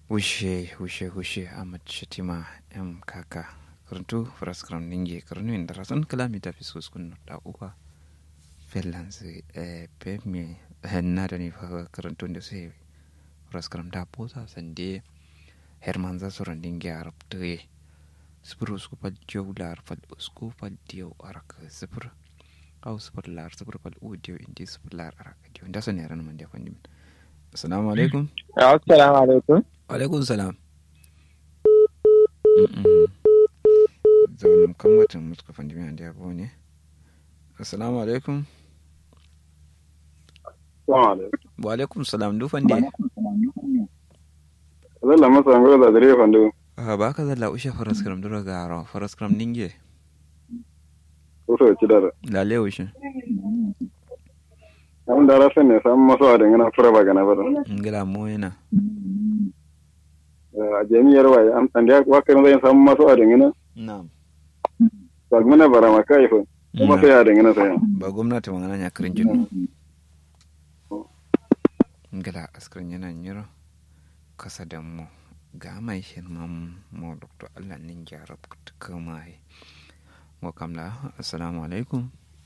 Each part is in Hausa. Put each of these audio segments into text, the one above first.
wushe wushe wushe ahmad shatima m kaka karantu faraskram ninge karnu inda rasan kalami ta fi suskun da uwa finlands eh pemi na da ni fa karantu da sai faraskram da posa sande herman za su randin gyara tuye sifir usku fal jau lar fal usku fal diyo arak sifir au sifir lar sifir fal u diyo indi sifir lar arak diyo da sun yaran man da fandim assalamu alaikum assalamu alaikum alaikum salam zaunin kan watan muska fandimi da yabo ne assalamu alaikum wa alaikum salam du fande zalla masa ngoro da dare fandu ha ba ka zalla ushe faras kram dura garo faras kram ninge ko so ci dara lale ushe an da rafa ne san maso da ngana fura ba gana ba ngila moyena a jami'ar waye an an da wakar zai san maso da ngana na'am ba gmana bara maka ifo kuma sai ya da ngana sai ba gwamnati magana ya kirin jin ngila askirin yana nyiro kasa da mu ga mai hirman mu dr allah nin gyara kama yi wa kamla assalamu alaikum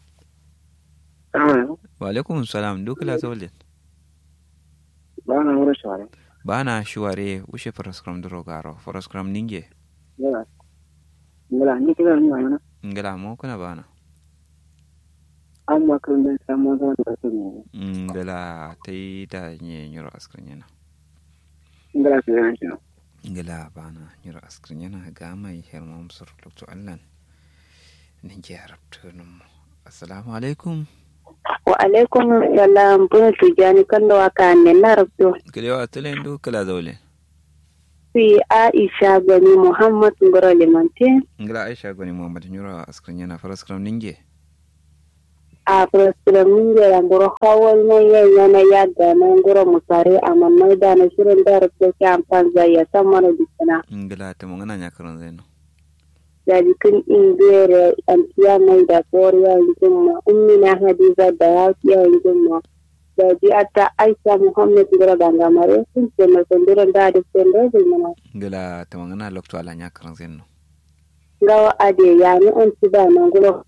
wa alaikum salam duk la zawlin ba na wurin shawara ba na shuware ushe faraskram duro garo faraskram ninge yana ngala ni kira ni wani ngila mo kuna bana an makarin da samu zama da su ne ngila ta yi da nye nyiro askirin yana ngala su yana shi ngila bana nyiro askirin yana ga mai hirman sur dr allah nin gyara tunum assalamu alaikum wa alaikum salam bunu tujani kando waka ne na rabto kilewa tulen du kala zaule fi aisha gani muhammad ngoro limante ngila aisha goni muhammad nyuro askirin yana faraskram ninge a program ninge la ngoro hawal na ya yana ya da na ngoro musare amma mai da na shirin da rabto ke amfan zai ya san mana dikana ngila ta mongana nya karon zeno da jikin ingere antiya mai da koriya yankin ma ummi na hadiza da yafiya yankin ma da ji ata aisha muhammad ngoro dangamare sun ce mai kunduran da da sendo zulmana ngila ta mongana lokto ala nya karon zeno ngawa ade yani an ci da nan ngoro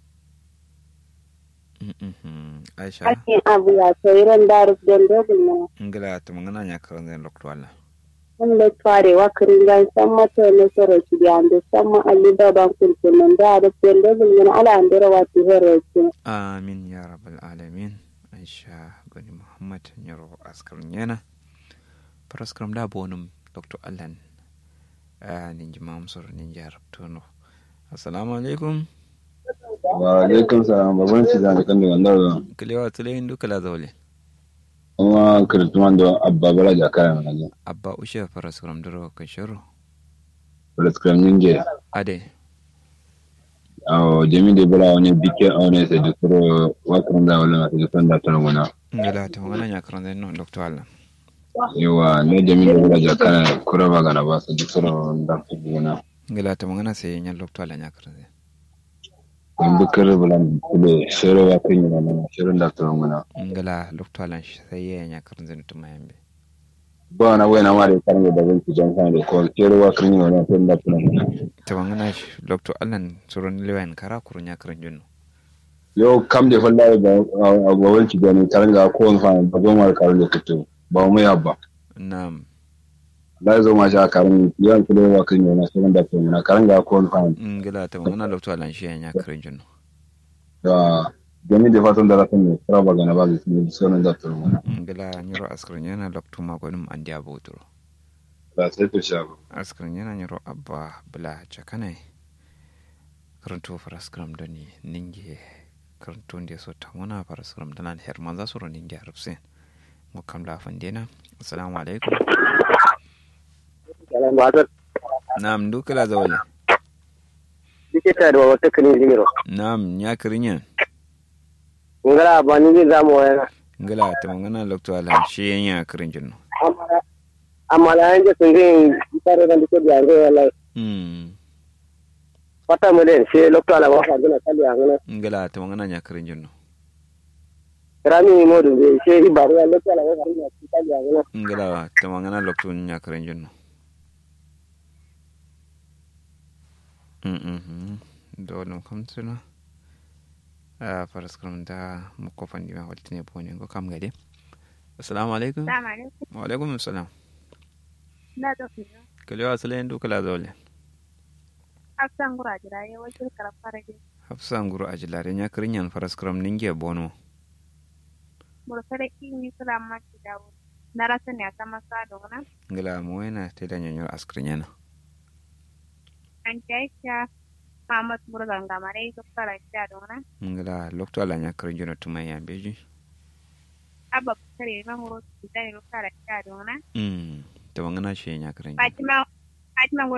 aisha ake abu ya tsairan da rufin dobin mana ngila ta mongana nya karon zeno lokto ala wanda tware wakirin gan san mata ne soro ci da ande san ma alli da ban kulkul nan da rufin dobin mana ala andira wati hero ci amin ya rabbal alamin aisha goni muhammad nyaro askarin yana faraskram da bonum dr allan ninji mamsor ninji arabtono assalamu alaikum wa alaikum salam baban ci da kan da wannan kilewa tuleyin duka la zaule kuma kirtuman da abba bala ja kaya mana abba ushe faraskram duro kashiro prescribe ninge ade aw jami de bala wani bike awne se de kuro wakran da wala se de fanda tan wana ngila ta magana nya karon zeno dr allan yawa ne jami de bala ja kaya kuro ba gana ba se de kuro da wana ngila ta magana sai nya dr allan nya karon zeno in bukar bulan kule shero wa kan yana na shirin da tan wana ngila dr allan sai ya nya karon zeno tuma yambe ba na wayna ma da kan da ban ki jan kan da ko shero wa kan yana tan da tan wana ta magana dr allan suron lewan kara kurun nya karon jonno yau kam da falla da abubuwan ki gani taranga ko wani fa ba zo mar karu da kuto ba mu ya ba na'am la zo ma sha karin yan kule wa kan yana shirin da tan wana karanga ko wani fa ngila ta magana dr allan shi ya nya karon jonno da gani da fatan da rafin ne kira ba gana ba da su sauran da tan wana ngila nyiro askarin yana dr magonum andi abotoro ba sai to sha ba askarin yana nyiro abba bula chakanai karanto faraskram doni ninge karanto ndi so tamona faraskram danan herman za su ro ninge arabsen mo kam la fandena assalamu alaikum kalan ba ta nam dukala zawle dike ta da wata kani zero nam nya kirinya ngala ba ni zai zamu wayana ngila ta mangana lokto ala shi nya kirin jinno amma da yanke sun zai tare da dike da yanzu wallahi mm wata mu den sai lokto ala wa fa gina kalli angana ngila ta mangana nya kirin jinno rami modu zai sai ibaru ya lokto ala wa fa gina kalli angana ngila ta mangana lokto nya kirin jinno Mhm. do no kam tuna a faras kam da mu kofan diwa waltine bone go kam gade assalamu alaikum Salamu alaikum. wa alaikum assalam Na da kuma. kalewa salen du kala dole Afsan gura jira ya wakil karfar da hafsa nguru ajilare nya kirinyan faras kam ninge bono mursare kimi sula maki dawo. Na rasa ne a sama sa da wani. ngila muwena te da nyonyor askrinyana An kyaikya Muhammad Murgan gamare ga fara sha da wani. ngila lokto ala nya kirinjono tumaya beji Abba kare na huro su da ya fara sha da wani. mm to ngana she nya kirinjo Fatima Fatima